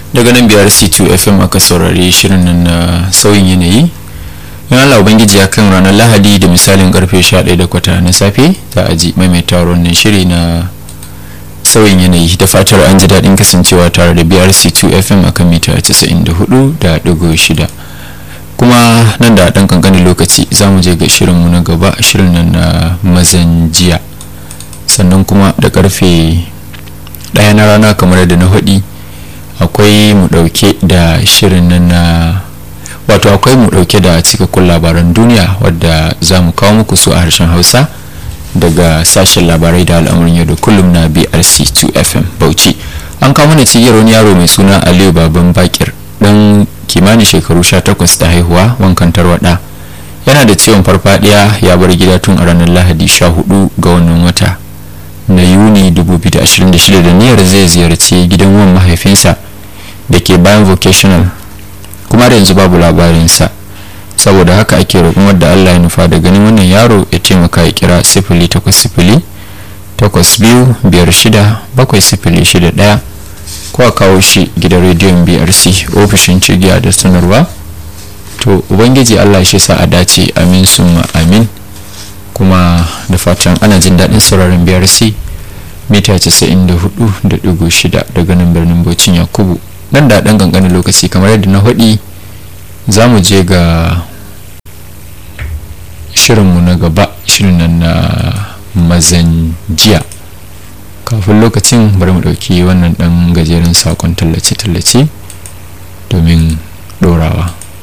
daga nan biyar c2 fm aka saurari shirin nan na sauyin yanayi in allah ubangiji ya kan ranar lahadi da misalin karfe 11 da kwata na safe za a ji maimaita wannan shiri na sauyin yanayi da fatar an ji daɗin kasancewa tare da brc2 fm akan mita 94.6 kuma nan da ɗan kankanin lokaci za mu je ga shirinmu na gaba shirin nan na mazan jiya sannan kuma da karfe ɗaya na rana kamar da na haɗi akwai mu ɗauke da shirin nan na wato akwai mu ɗauke da cikakkun labaran duniya wadda za mu kawo muku su a harshen hausa daga sashen labarai da al'amuran yau da kullum na brc 2 fm bauchi an kawo mana cigiyar wani yaro mai suna aliyu baban bakir dan kimanin shekaru 18 da haihuwa wankan tarwada yana da ciwon farfadiya ya bar gida tun a ranar lahadi 14 ga wannan wata na yuni 2026 da niyyar zai ziyarci gidan wan mahaifinsa da ke bayan vocational kuma da yanzu babu labarinsa saboda haka ake roƙon wadda allah ya nufa da ganin wannan yaro ya taimaka ya kira sifili takwas sifili takwas biyu biyar shida bakwai sifili shida ɗaya ko a kawo shi gidan rediyon brc ofishin cigiya da sanarwa to ubangiji allah shi sa a dace amin summa amin kuma da fatan ana jin daɗin sauraron brc mita 94.6 daga nan birnin bocin yakubu nan da ɗan ƙanƙanin lokaci kamar yadda na haɗi za mu je ga shirinmu na gaba shirin nan na mazan jiya kafin lokacin bari mu ɗauki wannan ɗan gajeren sakon tallace-tallace domin ɗorawa